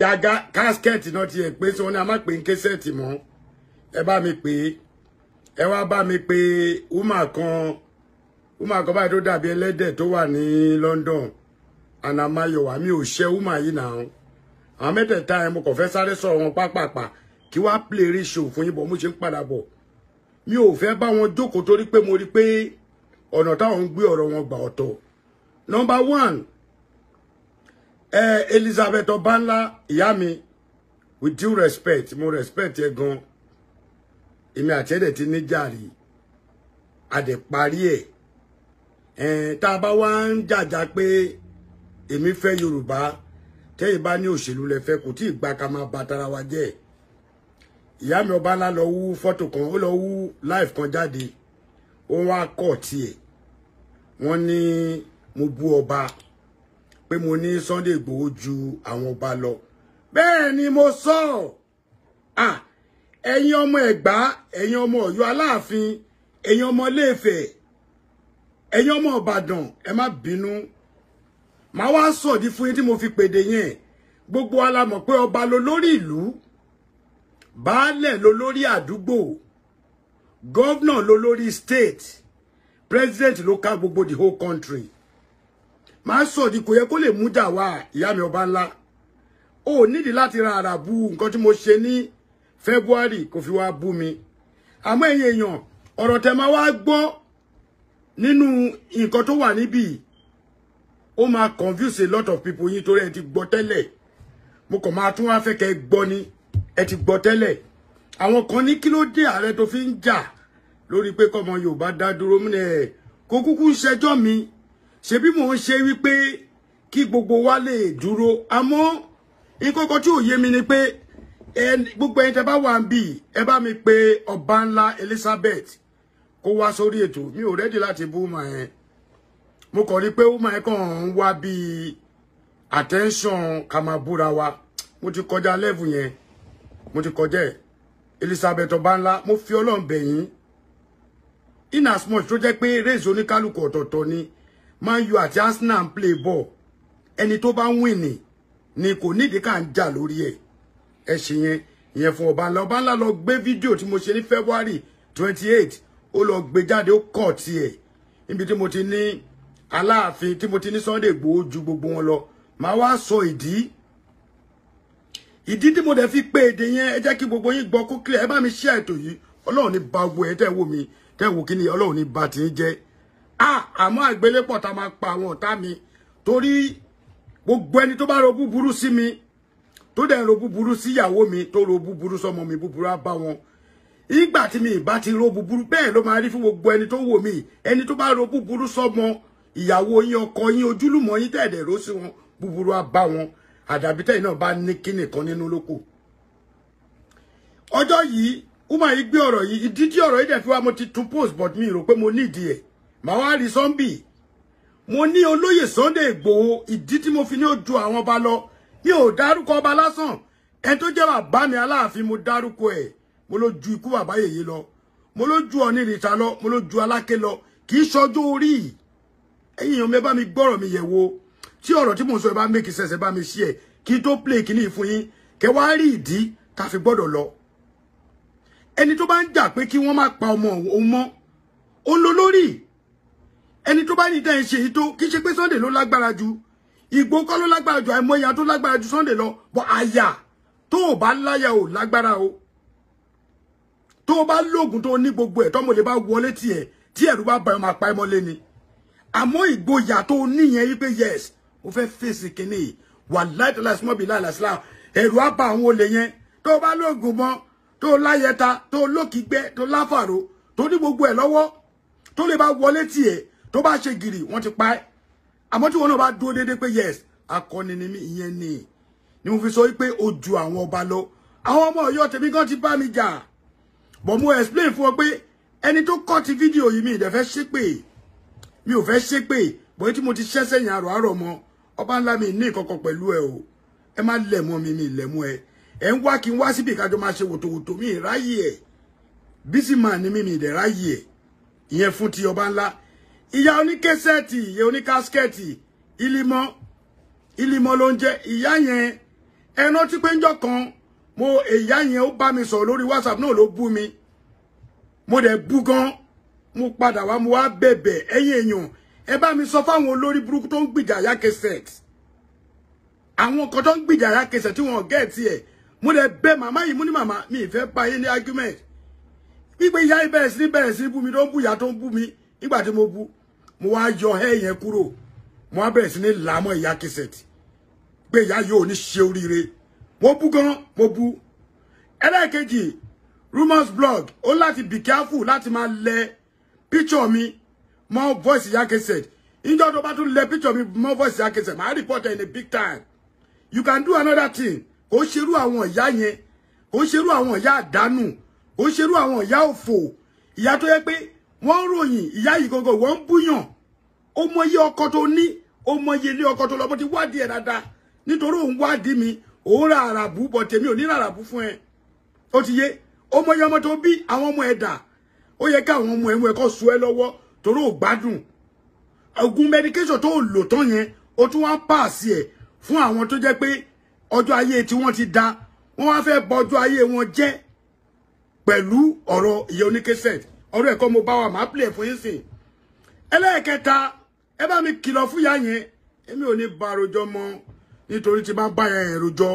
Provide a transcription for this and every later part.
yàgá káskẹ́ẹ̀tì náà ti ẹ̀ pé tí wọ́n ní a má pè ń késẹ́ẹ̀tì mọ́ ẹ bá mi pè é ẹ wá bá mi pè wúmà kan wúmà kan báyìí tó dàbí ẹlẹ́dẹ̀ tó wà ní London anamayowa mi ò ṣe wúmà yìí náà àwọn mẹ́tẹ̀ẹ̀ta ẹ̀ mo kàn fẹ́ sáré sọ̀rọ̀ wọn pápápá kí wá play rí show fún yín bọ̀ mo ṣe ń padà bọ̀ mi ò fẹ́ bá wọn jókòó torí pé mo rí pé ọ̀nà táwọn ń gbé ọ̀rọ̀ wọn gbà ọ̀tọ̀ number one ẹ Elizabeth Ọbanla ìyá mi with due respect mo respect ẹ gan èmi àti ẹ̀dẹ̀ ti níjàrí àdẹ̀ parí ẹ̀ ẹ̀ tá a bá wá ń jàjà pé èmi fẹ́ Yorùbá tẹ́yìn bá ní òṣèlú lẹ fẹ́ kò tí ì gba ká máa ba tara wa jẹ́ ìyá mi Ọbanla lọ wú fọ́tò kan ó lọ wú live kan jáde ó wá kọ̀ tiẹ̀ wọ́n ní mo bú ọba pé mo ní Sunday Igboho ju àwọn ọba lọ bẹ́ẹ̀ ni mo sọ ah ẹ̀yin ọmọ Ẹ̀gbá ẹ̀yin ọmọ Ọ̀yọ́ Aláàfin ẹ̀yin ọmọ Ilé-Ifẹ̀ ẹ̀yin ọmọ Ìbàdàn ẹ má bínú màá wá sọ̀dí fún yín tí mo fi pèdè yẹn gbogbo wa la mọ̀ pé ọba ló lórí ìlú baálẹ̀ ló lórí àdúgbò gọ́vnà ló lórí state president ló ká gbogbo the whole country màá sọ̀dí kò yẹ kó lè mú jà wá ìyá mi ọba ńlá ó nídìí láti ra àrà bu nǹkan tí mo ṣe ní February kò fi wá bú mi àmọ́ ẹ̀yin èèyàn ọ̀rọ̀ tẹ́ máa wá gbọ́ nínú nǹkan tó wà níbí ó máa confuse a lot of people yín torí ẹ ti gbọ́ tẹ́lẹ̀ mo kàn máa tún wá fẹ́ kẹ́ gbọ́ ni ẹ ti gbọ́ tẹ́lẹ̀ àwọn kan ní kí ló dé ààrẹ tó fi ń jà lórí pé kọ́mọ Yorùbá dá dúró mú ẹ kó kúkú ń ṣẹjọ́ mi ṣebí mò ń ṣe wípé kí gbogbo wa lè dúró àmọ́ nǹkan kan tí ò yé mi ni pé gbogbo ẹni tẹ́ bá wà ń bì ẹ bá mi pe ọba ńlá Elizabeth kó wá sórí ètò mi ò rẹ́dí láti bú mà ẹ́ mo kàn rí pé ó máa kàn ń wá bíi attention ká máa búra wa mo ti kọjá level yẹn mo ti kọjá ẹ̀ Elizabeth ọba ńlá mo fi Ọlọ́run bẹ̀ yín in as much tó jẹ́ pé race oníkálukú ọ̀tọ̀ọ̀tọ̀ ni Man U àti Arsenal ń play ball ẹni tó bá win ni ni kò nídìí ká ń jà lórí ẹ̀ ẹ ṣe yẹn ìyẹn fún ọba ńlá ọba ńlá lọ gbé fídíò tí mo ṣe ní February twenty eight ó lọ gbé jáde ó kọ̀ tiẹ̀ níbi tí mo ti ní Aláàfin tí mo ti ní Sunday Igboho ju gbogbo wọn lọ màá wá sọ ìdí ìdí tí mo dẹ̀ fi pé èdè yẹn ẹ jẹ́ kí gbogbo yín gbọ́ kó clear ẹ bá mi share ètò yìí Ọlọ́run ní ba gbogbo ẹ̀ tẹ́ wò mí tẹ́ wò kí ni Ọlọ́run ní ba tì í jẹ́ àmọ́ àgbélépọ̀ tá a máa pa àwọn ọ̀tá mi torí gbogbo ẹni tó bá ro búburú sí mi tó dẹ̀ ro búburú sí ìyàwó mi tó ro búburú sọmọ mi búburú á bá wọn ìgbà tí mi ìbá ti ro búburú bẹ́ẹ̀ ló máa rí fún gbogbo ẹni tó wò mí ẹni tó bá ro búburú sọmọ ìyàwó yín ọkọ yín ojúlùmọ̀ yín tẹ̀dẹ̀ ró sí wọn búburú á bá wọn àdàbí tẹ̀yìn náà bá ní kíni kan nínú lóko ọjọ́ yìí ó máa yí gbé ọ̀rọ̀ yìí ìdí tí ọ̀rọ̀ yìí dẹ̀ fi wá mo ti tún post but mi rò pé mo ní ìdí ẹ̀ màá wá rí sọ́ńbì mo ní olóyè Sunday Igboho ìdí tí mo fi ní ojú àwọn ọba lọ mi ò dárúkọ ọba lásán ẹni tó jẹ́ bàbá mi aláàfin mo dárúkọ ẹ̀ mo ló ju ikú bàbá yèyé lọ mo ló ju ọ̀ní ìrìnsà lọ mo ló ju aláké lọ kì í ṣọjọ́ orí ẹ̀yin èèyàn mi bá mi gbọ́rọ̀ mi yẹ̀ wo tí ọ̀rọ̀ tí mo sọ ẹ bá make sense ẹ bá mi share kí n tó play kíní fún yín kẹ wá rí ìdí tá fi gbọ́dọ̀ lọ ẹni tó bá ń jà pé kí wọ́n má pa ọmọ òun mọ́ ó ń lo lórí ẹni tó bá ní tẹ́ ń ṣe yìí tó kí ṣe pé Sunday ló lágbára ju Ìgbò kọ́ ló lágbára ju àìmọ̀ ìyá tó lágbára ju Sunday lọ bọ́ àyà tó o bá láyà ò lágbára o tó o bá lóògùn tó o ní gbogbo ẹ̀ tọ́mọ lè bá wọlé tiẹ̀ tí ẹ̀rù bá bá ẹ máa pa ẹ mọ́lé ni àmọ́ ìgboyà tó o níyẹn yí pé yes o fẹ́ fèsì kínní wà láìtọ́lá sí mọ́bìlá àlàsílà ẹ̀rù á bá àwọn olè yẹn tó o bá lóògùn mọ́ tó o láyẹta tó o lókìgbẹ́ tó o láfàró tó o ní gbogbo ẹ̀ lọ́wọ́ tó lè bá wọlé tiẹ̀ tó bá ṣe gìrì wọ́n ti pa ẹ́ àmọ́ tí wọn náà bá dúró déédéé pé yes akọni ni mí ìyẹn ni ni mo fi sọ wípé o ju àwọn ọba lọ àwọn ọmọ Ọ̀yọ́ tèmi kan ti bá mi jà bọ̀ mo explain fún ọ pé ẹni tó kọ́ ti fídíò yìí mi ìdẹ̀fẹ́ ṣépè mi ò fẹ́ ṣépè bọ́ tí mo ti ṣẹ́ sẹ́yìn àrò àrò mọ́ ọba ńlá mi ní ìkọ̀kọ̀ pẹ̀lú ẹ o ẹ má lẹ̀ mọ́ mi mi lẹ̀ mọ́ ẹ ẹ ń wá kí n wá síbi ìkájọ máa ṣe wòtòwòtò mi ìráyè ẹ bísí màá ní mi mi ìdẹ̀ ráyè ẹ ìyẹn fún ti ọba ńlá ìyá oníkẹsẹ̀tì ìyá oníkáskẹ́ẹ̀tì ìlímọ́ ìlímọ́ ló ń jẹ́ ìyá yẹn ẹ rántí pé ńjọ́ kan mo ìyá yẹn ó bá mi sọ̀rọ̀ lórí whatsapp náà ló bú mi mo dẹ̀ bú gan mo padà wá mo wá bẹ̀bẹ̀ ẹ̀yin èèyàn ẹ bá mi sọ fáwọn olórí burúkú tó ń gbìjà Ìyá Cassette àwọn kan tó ń gbìjà Ìyá Cassette tí wọn gẹ̀ẹ́tì ẹ̀ mo dẹ̀ bẹ̀ màmá yìí mú ní màmá mi ìfẹ́ bá yé ní argument wípé ìyá yìí bẹ̀rẹ̀ sí ní bẹ̀rẹ̀ sí ní bú mi tó ń bú ìyá tó ń bú mi nígbà tí mo bú mo wá yọ ẹ́ yẹn kúrò mo wá bẹ̀rẹ̀ sí ní làámọ̀ Ìyá Cassette pé ìyá yóò ní ṣe oríire mo bú gan mo bú ẹlẹ́ẹ̀kejì rumors blog ó láti be careful láti máa lẹ picture mi mọ́ voice Ìyá Cassette ìjọ tó bá tún lẹ picture mi mọ́ voice Ìyá Cassette màá report ẹ̀ in a big time you can do another thing kò ń ṣerú àwọn ìyá yẹn kò ń ṣerú àwọn ìyá àdánù kò ń ṣerú àwọn ìyá òfò ìyá tó yẹ pé wọ́n ń ròyìn ìyá yìí gangan wọ́n ń búyàn ó mọ iye ọkọ tó ní ó mọ iye ilé ọkọ tó lọ bó ti wádìí ẹ̀ dáadáa nítorí òun wádìí mi òun ra àràbù bọ̀ tèmi ò ní ra àràbù fún ẹ ó ti yé ó mọ iye ọmọ tó bí àwọn ọmọ ẹ̀ dà ó yẹ káwọn ọmọ ẹ̀ mú ẹ kó so ẹ lọ́wọ́ torí ò gbádùn oògùn medication tó lò tán yẹn ó tún wá pààsì ẹ̀ fún àwọn tó jẹ́ pé ọjọ́ ayé tí wọ́n ti da wọ́n wá fẹ́ bọ ọjọ́ ayé wọn jẹ́ pẹ̀lú ọ̀rọ̀ ìyá oníkẹsẹ̀t ọ̀rọ̀ ẹ̀kọ́ mo bá wa máa pìlẹ̀ fún yín sìn ẹlẹ́ẹ̀kẹta ẹ bá mi kìlọ̀ fún ìyá yẹn èmi ò ní bá rojọ́ mọ́ nítorí tí bá bá yẹn rojọ́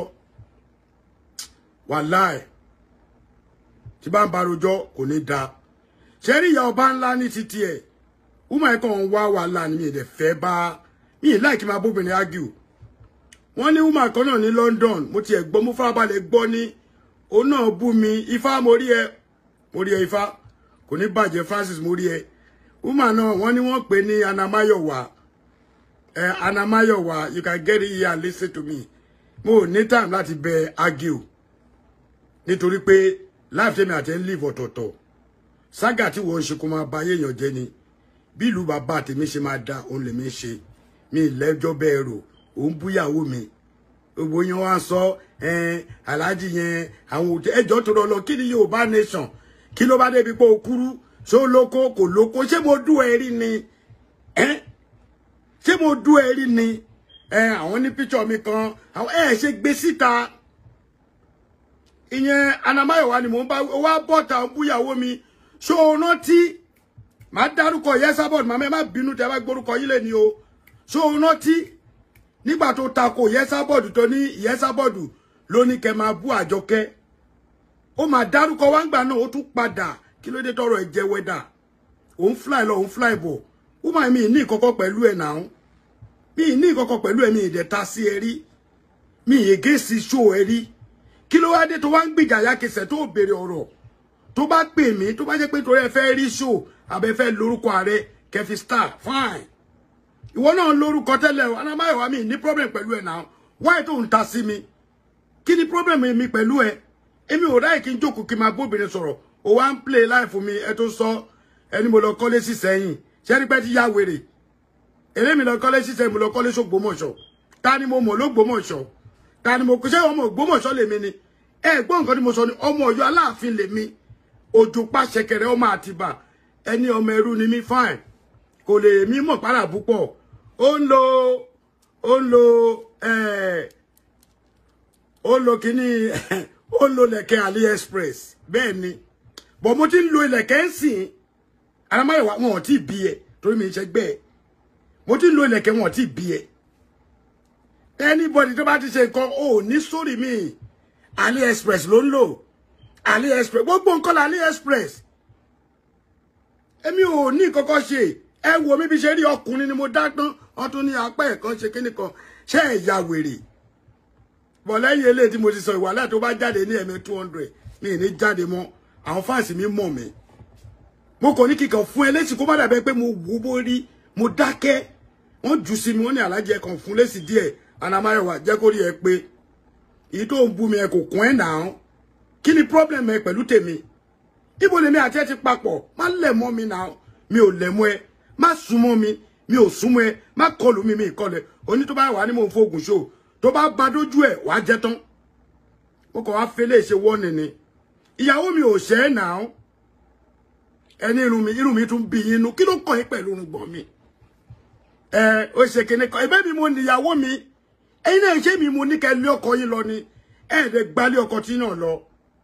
wàláì tí bá ń bá rojọ́ kò ní da ṣe rí ìyá ọba ńlá ní títí ẹ̀ wúmọ̀ ẹ̀kọ́ ń wá wàhálà ni mi ì dẹ̀ fẹ́ bá mi ì láì kí máa bóbìnrin ágìl wọ́n ní woman kan náà ní London mo tiẹ̀ gbọ́ mo farabalẹ̀ gbọ́ ní òun náà bú mi ifá mo rí ẹ mo rí ẹ ifá kò ní bàjẹ́ Francis mo rí ẹ woman náà wọ́n ní wọ́n pè ní Anamayowa ẹ Anamayowa you can get it here and listen to me mo ò ní time láti bẹ argue nítorí pé life tèmi àti ẹ ń live ọ̀tọ̀ọ̀tọ̀ sága tí wọ́n ń ṣe kó máa ba ayéèyàn jẹ́ ni bí ìlú bàbá tèmi ṣe máa da òun lèmi ṣe mi lẹ́jọ́ bẹ́ẹ̀ rò òun búyàwó mi gbogbo yẹn wá sọ aláàjì yẹn àwọn òtẹ ẹjọ́ tó lọ kí ni Yorùbá nation kí ló bá débi pé o kúrú ṣó lóko kò lóko ṣé mo dú ẹ rí ni ṣé mo dú ẹ rí ni àwọn ní píṣọ mi kan àwọn ẹ ṣe gbé síta ìyẹn Anamáyọ̀wá ni mò ń bá wá bọ́ta búyàwó mi ṣó o rántí màá dárúkọ yẹsàbọ̀dù màmá ẹ má bínú tẹ bá gbórúkọ yín lé ní o ṣó o rántí nígbà tó tako yẹsàbọ̀dù tó ní yẹsàbọ̀dù ló ní kẹ máa bú àjọkẹ́ ó máa dárúkọ wá ń gbà náà ó tún padà kí ló dé tọrọ ẹ jẹ wẹdà òun fly lọ òun fly bọ̀ ó máa mi ní ìkọ̀kọ̀ pẹ̀lú ẹ̀ náà mi ní ìkọ̀kọ̀ pẹ̀lú ẹ̀ mi ìdẹ̀ta sí ẹ rí mi ìyege sí ṣó ẹ rí kí ló wá dé tó wá ń gbìjà Ìyá Cassette tó béèrè ọ̀rọ̀ tó bá pè mí tó bá jẹ́ pé torí ẹ fẹ́ rí ṣó àbẹ fẹ́ lórúkọ ààrẹ kẹfì star fine ìwọ náà lórúkọ tẹ́lẹ̀ o Anamáyọ̀wá mi ní problem pẹ̀lú ẹ̀ náà wáyé tó ń ta sí mi kí ni problem mi pẹ̀lú ẹ èmi ò ráyè kí n jókòó kí n máa bóbìnrin sọ̀rọ̀ o wá ń play life fún mi ẹ tó sọ ẹni mo lọ kọ́lé sí sẹ́yìn ṣẹ́ni pẹ́ ti yá wèrè èlé mi lọ kọ́lé sí sẹ́yìn mo lọ kọ́lé sógbómọ̀ṣọ́ ta ni mo mọ̀ lógbómọ̀ṣọ́ ta ni mo kò ṣe ọmọ ògbómọ̀ṣọ́ lèmi ni ẹ gbọ́ nǹkan tí mo sọ ni ọmọ Ọ̀yọ́ Aláàfin lèmi òjò pàṣẹkẹrẹ ọmọ Àtìbà ẹni ọmọ ẹrú ni mí fine kò lè mí mọ̀ pàrà púpọ̀ ó ń lo ó ń lo ó ń lo kíní ó ń lo lẹ̀kẹ̀ AliExpress bẹ́ẹ̀ ni bọ̀ mo ti ń lo ilẹ̀kẹ̀ ń sìn Anamáyọ̀wá wọn ò tí ì bí ẹ torí mi ń ṣẹgbẹ́ ẹ mo ti ń lo ilẹ̀kẹ̀ wọn ò tí ì bí ẹ anybody tó bá ti ṣe nǹkan ò ní sórí mi AliExpress ló ń lò AliExpress gbogbo nǹkan la AliExpress èmi ò ní kọ́kọ́ ṣe ẹ wo mi bí ṣe rí ọkùnrin ni mo dá tán wọn tún ní apá ẹ̀kan ṣe kíní kan ṣé ẹ̀ ya wèrè bọ̀ lẹ́yìn eléyìí tí mo ti sọ ìwàlẹ̀ tó bá jáde ní ẹ̀mí two hundred mi ì ní jáde mọ́ àwọn fáǹsì mi mọ̀ mí mo kàn ní kíkan fún ẹ lẹ́sìn kó má dàbẹ́ pé mo wò bó rí mo dákẹ́ wọ́n jù sí mi wọ́n ní alájẹ kan fún lẹ́sìn díẹ̀ Anamáyọ̀wá jẹ́ kó rí ẹ pé èyí tó ń bú mi ẹ kò kún ẹ̀ náà kí ni problem ẹ pẹ̀lú tèmi ibo lèmi àti ẹ ti papọ̀ má lẹ̀ mọ́ mi náà mi ò lẹ̀ mọ́ ẹ má súnmọ́ mi mi ò súnmọ́ ẹ má kọlù mi mi ìkọlẹ̀ oní tó bá wà ní mò ń fògùn ṣó tó bá ba dójú ẹ wàá jẹ tán ó kàn wá fẹlẹ ṣe wọ́ọ̀nì ni ìyàwó mi ò ṣẹ́ ẹ̀ náà ẹni irun mi irun mi tún bí yín nu kí ló kàn yín pẹ̀lú irun gbọ̀n mi ẹ ó ṣe kíní kan ẹ̀bẹ̀ mi mo níyàwó mi ẹ̀yin náà ṣé mi mo ní kẹ́ lé ọkọ yín lọ ni ẹ̀ẹ́dẹ̀ gbalé ọkọ tí náà lọ.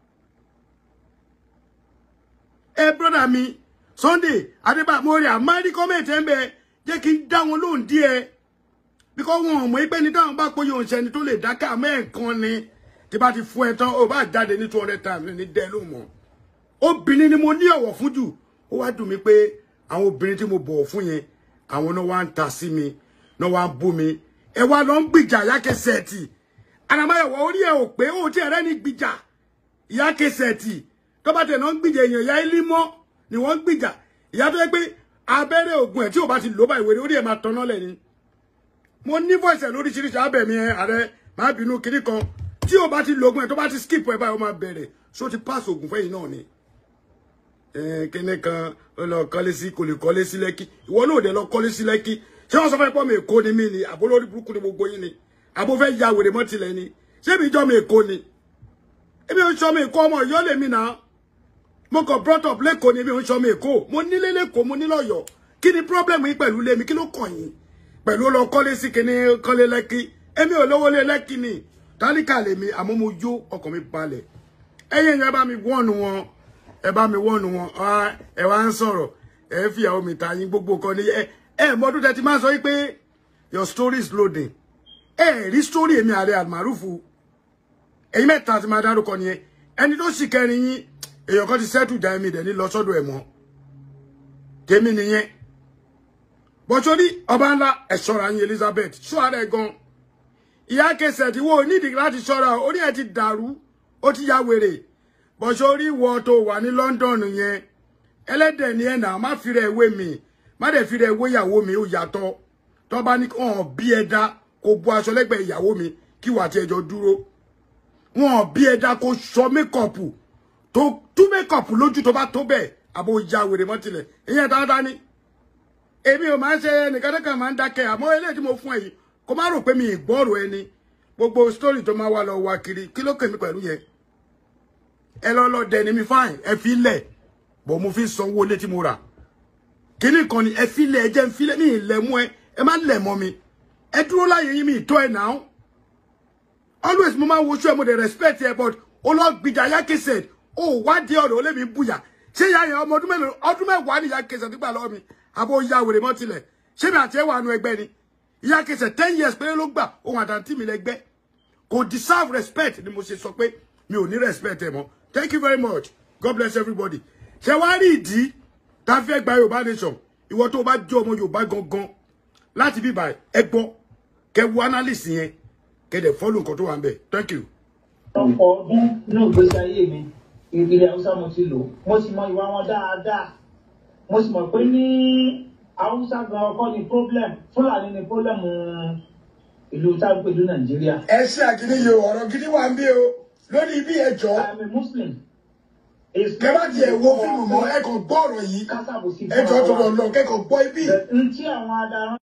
ẹ brọ́dà mi Sunday adébàmọ́rẹ́ àmárí kọ́mẹ̀tì ẹ̀ ń bẹ jẹ́ kí n dá wọn lóhùn díẹ̀ bíkọ́ wọn ò mọ̀ pé ní táwọn bá pé yóò ṣẹni tó lè dákẹ́ àmọ́ ẹ̀kan ni tí bá ti fún ẹ tán ó bá jáde ní two hundred times ní dẹ́ ló mọ̀ obìnrin ni mo ní ọ̀wọ̀ fún jù ó wá dùn mí pé àwọn obìnrin tí mo bọ̀wọ̀ fún yẹn àwọn náà wá ń ta sí mi náà wá ń bú mi ẹ wá lọ ń gbìjà yákẹsẹ̀tì ànàmáyọ̀wọ̀ orí ẹ̀ ò pé ó ti ẹ̀rẹ́ ní gbìjà yákẹsẹ̀tì tó bá tẹ̀ náà ń gbìjà èèyàn ìyá ilé mọ́ ni wọ́n ń gbìjà ìyá tó yẹ pé abẹ́rẹ́ ògùn ẹ̀ tí ò bá ti lò bá ìwé orí ẹ̀ máa tanná lẹ̀ ni mo ní voice ẹ̀ lóríṣiríṣi abẹ̀mí ẹ̀ ààrẹ máa bínú kiri kan tí ò bá ti lo ògùn ẹ̀ tó bá ti skip ẹ̀ báyìí ó máa bẹ̀rẹ̀ so ti pass ògùn fẹ́yìn náà ni kíní kan ó lọ kọ́lé sí kò lè kọ́lé sí lẹ́kí ìwọ náà ò dẹ̀ lọ kọ́lé sí lẹ́kí ṣé wọ́n sọ fẹ́ pọ́ mi èkó ni mí ni àbó lórí burúkú ni gbogbo yín ni àbó fẹ́ ya wèrè mọ́ tilẹ̀ ni ṣé mi jọ mi èkó ni èmi ò ń sọ mi èkó ọmọ ìyọ́ lèmi náà mo kàn brought up lẹ́kọ̀ọ́ ni èmi ò ń sọ mi èkó mo nílé lẹ́kọ̀ọ́ mo nílọ́yọ̀ kí ni problem yín pẹ̀lú lé mi kí ló kàn yín pẹ̀lú lọ kọ́lé sí kíní kọ́lé lẹ́kí èmi ò lówó lé lẹ́kí ni tálíkà lèmi àmọ́ mo yó ọkàn mi balẹ̀ ẹ̀yin ẹ bá mi wọ́ọ̀nù wọn ẹ bá mi wọ́ọ̀nù wọn ẹ wá ń sọ̀rọ̀ ẹ fi àwọn mi ta yín gbogbo kan ní ẹ ẹ mọdún tẹ ti máa sọ pé your story is loading ẹ rí story èmi ààrẹ àmàrúfu ẹ̀yin mẹ́ta ti máa dárúkọ nìyẹn ẹni tó sì kẹrin yín èèyàn kan ti sẹ́tù dá ẹ̀mí dẹ̀ ní lọ sọ́dọ̀ ẹ̀ mọ́ tèmi nìyẹn bọ́sọ́rí ọba ńlá ẹ̀ ṣọ́ra yín Elizabeth ṣọ́ ara ẹ̀ gan ìyá kẹsẹ̀ tí wọ́n nídìí láti ṣọ́ra orí ẹ̀ ti dàrú ó ti ya wèrè bọ́sọ́rí wọ tó wà ní London yẹn ẹlẹ́dẹ̀ ni ẹ̀ náà má fi rẹ̀ wé mi má dẹ̀ fi rẹ̀ wé ìyàwó mi ó yàtọ̀ tó bá ní hàn bí ẹ dá kó bu aṣọ lẹ́gbẹ̀ẹ́ ìyàwó mi kí wà tí ẹjọ́ dúró wọn bí ẹ dá kó sọ mékọ̀pù tó tú mékọ̀pù lójú tó bá tó bẹ́ẹ̀ àbò ya wèrè mọ́tilẹ̀ ìyẹn dáadáa ni èmi ò máa ń ṣe nìkan kan máa ń dákẹ́ àmọ́ eléyìí tí mo fún ẹ yìí kó má rò pé mi ìgbọ́rò ẹni gbogbo sítórì tó máa wà lọ wá kiri kí ló kèmí pẹ̀lú yẹn ẹ lọ lọ dẹ ni mi fáìn ẹ fi lẹ̀ bọ̀ mo fi sanwó ilé tí mo rà kíní kan ni ẹ fi lẹ̀ ẹ jẹ́ ń fi lẹ̀ mi ìlẹ̀ mú ẹ ẹ má lẹ̀ mọ́ mi ẹ dúró láyé yín mi ìtọ́ ẹ náà always mo máa ń woṣú ẹ mo dey respect ẹ but ó lọ gbìjà yákẹsẹ̀ ó wádìí ọ̀rọ̀ ó lè mi bùyà ṣé ìyá yẹn ọmọ ọdún mélòó ọdún mẹ́wàá ni yákẹsẹ̀ nígbà lọ́wọ́ mi àbò ya wèrè mọ́ tilẹ̀ ṣé mi àti ẹ wà nù ẹgbẹ́ ni yákẹsẹ̀ ten years péré ló gbà ohun àtàntì mi lẹ́gbẹ́ kò deserve respect ni mo ṣe sọ pé mi ò ní respect ẹ mọ́ thank you very much god bless everybody ṣe wá rí ìdí tá a fẹ́ gba yorùbá nation ìwọ tó o bá jẹ́ ọmọ yorùbá gangan láti bíbá ẹ gbọ́ kẹ wo analyst yẹn kẹ dẹ̀ follow nǹkan tó wà ń bẹ̀ thank you. ọ̀pọ̀ ọdún nínú ìgbésí ayé mi ilẹ̀ haúsá mo ti lò mo sì mọ ìwà wọn dáadáa mo sì mọ̀ pé ní haúsá gan ọkọ ni problem fúlàní ni problem ìlú tágbèlú nàìjíríà. ẹ ṣe àgídí yìí o ọ̀rọ̀ gidi wà ń bí o lórí ibi ẹjọ́ I'm a Muslim. kẹ bá tiẹ̀ wo fíìmù mọ́ ẹ kàn gbọ́ ọ̀rọ̀ yìí kásáàbò sí ẹjọ́ tó lọ lọ kẹ́kọ̀ọ́ gbọ́ ibi. ntí àwọn adarí